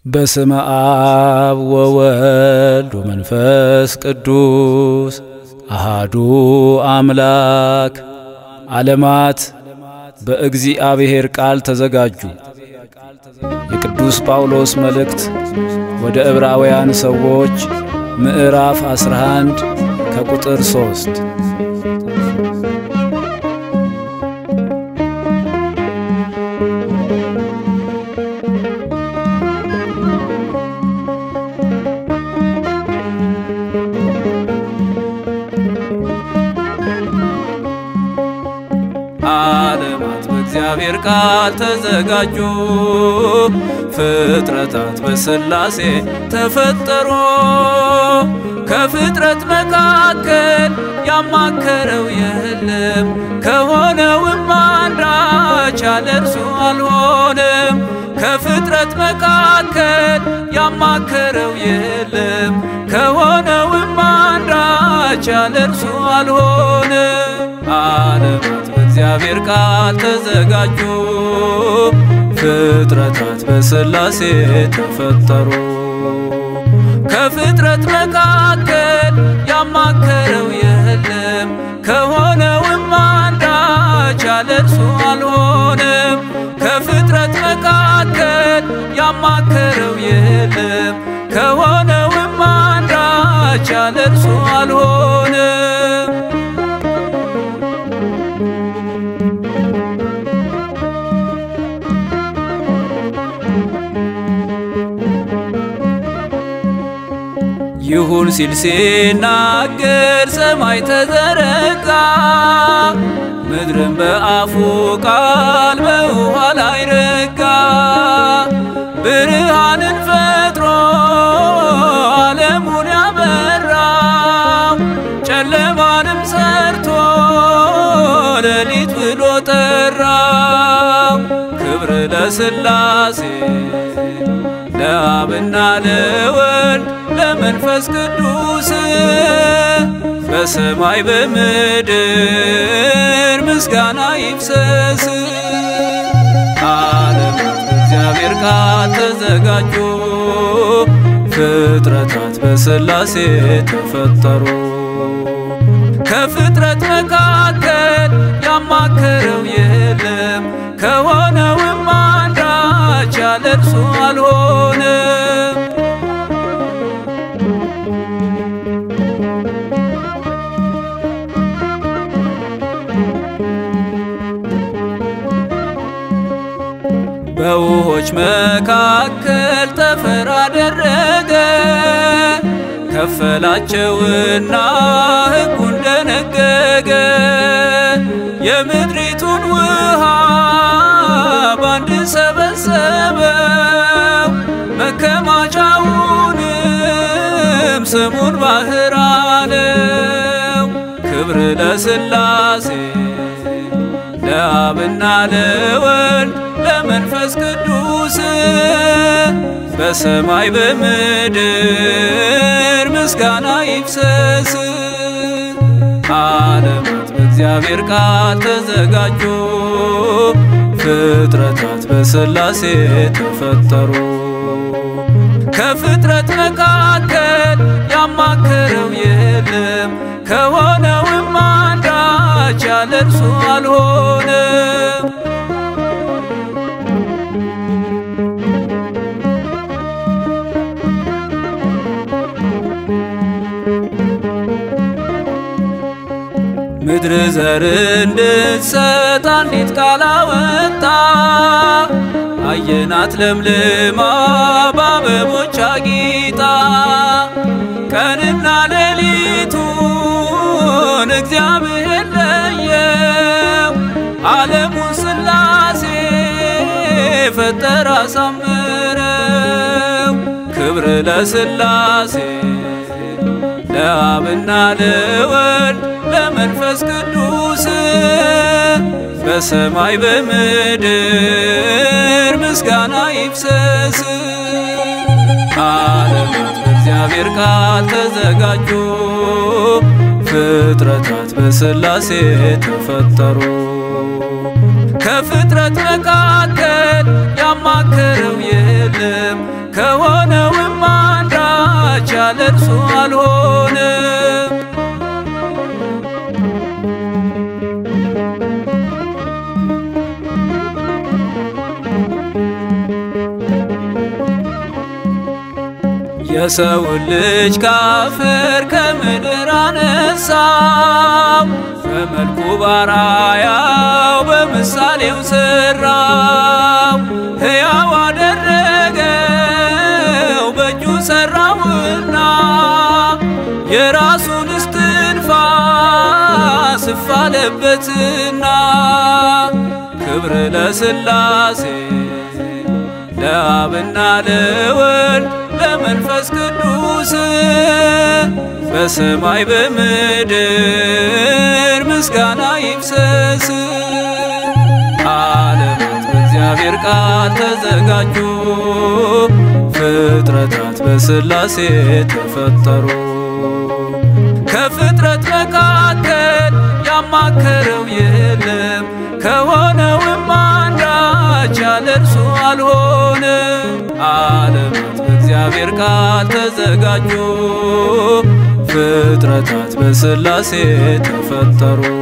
በስመ አብ ወወልድ ወመንፈስ ቅዱስ አሃዱ አምላክ። ዓለማት በእግዚአብሔር ቃል ተዘጋጁ። የቅዱስ ጳውሎስ መልእክት ወደ ዕብራውያን ሰዎች ምዕራፍ 11 ከቁጥር 3 ዓለማት በእግዚአብሔር ቃል ተዘጋጁ፣ ፍጥረታት በሥላሴ ተፈጠሩ። ከፍጥረት መካከል ያማከረው የለም፣ ከሆነውም አንዳች ያለ እርሱ አልሆነም። ከፍጥረት መካከል ያማከረው የለም፣ ከሆነውም አንዳች ያለ እርሱ አልሆነም። ዓለማት በእግዚአብሔር ቃል ተዘጋጁ፣ ፍጥረታት በሥላሴ ተፈጠሩ። ከፍጥረት መካከል ያማከረው የለም፣ ከሆነውም አንዳች ያለ እርሱ አልሆነም። ከፍጥረት መካከል ያማከረው የለም፣ ከሆነውም አንዳች ያለ እርሱ አልሆነም። ይሁን ሲል ሲናገር ሰማይ ተዘረጋ፣ ምድርን በአፉ ቃል በውኃ ላይ ረጋ። ብርሃንን ፈጥሮ ዓለሙን ያበራው፣ ጨለማንም ሰርቶ ሌሊት ብሎ ጠራው። ክብር ለሥላሴ ለአብና ለወልድ ለመንፈስ ቅዱስ በሰማይ በምድር ምስጋና ይፍሰስ። ዓለማት በእግዚአብሔር ቃል ተዘጋጁ፣ ፍጥረታት በሥላሴ ተፈጠሩ። ከፍጥረት መካከል ያማከረው የለም፣ ከሆነውም አንዳች ያለ እርሱ አልሆነም። በውሆች መካከል ጠፈር አደረገ፣ ከፈላቸውና ሕጉን ደነገገ። የምድሪቱን ውሃ ባንድ ሰበሰበው፣ መከማቻውንም ስሙን ባህር አለው። ክብር ለሥላሴ ለአብና ለወልድ ለመንፈስ ቅዱስ በሰማይ በምድር ምስጋና ይፍሰስ። ዓለማት በእግዚአብሔር ቃል ተዘጋጁ፣ ፍጥረታት በሥላሴ ተፈጠሩ። ከፍጥረት መካከል ያማከረው የለም፣ ከሆነውም አንዳች ያለ እርሱ አልሆነም። ምድር ዘር እንድትሰጥ አንዲት ቃል አወጣ። አየናት ለምልማ በአበቦች አጊጣ። ቀንና ሌሊቱን እግዚአብሔር ለየው። ዓለሙን ሥላሴ ፈጠረ አሳምረው። ክብር ለሥላሴ ለአብና ለወልድ ለመንፈስ ቅዱስ በሰማይ በምድር ምስጋና ይፍሰስ። ዓለማት በእግዚአብሔር ቃል ተዘጋጁ፣ ፍጥረታት በሥላሴ ተፈጠሩ። ከፍጥረት መካከል ያማከረው የለም ከሆነውም አንዳች ያለ እርሱ አልሆነም። የሰውን ልጅ ካፈር ከምድር አነሳው፣ በመልኩ ባራያው በምሳሌው ሰራው፣ ሕያው አደረገው በእጁ ሰራውና የራሱን እስትንፋስ እፍ አለበትና ክብር ለሥላሴ ለአብና ለወልድ ለመንፈስ ቅዱስ በሰማይ በምድር ምስጋና ይፍሰስ። ዓለማት በእግዚአብሔር ቃል ተዘጋጁ፣ ፍጥረታት በሥላሴ ተፈጠሩ። ከፍጥረት መካከል ያማከረው የለም፣ ከሆነውም አንዳች ያለ እርሱ አልሆነም። ዓለማት በእግዚአብሔር ቃል ተዘጋጁ፣ ፍጥረታት በሥላሴ ተፈጠሩ።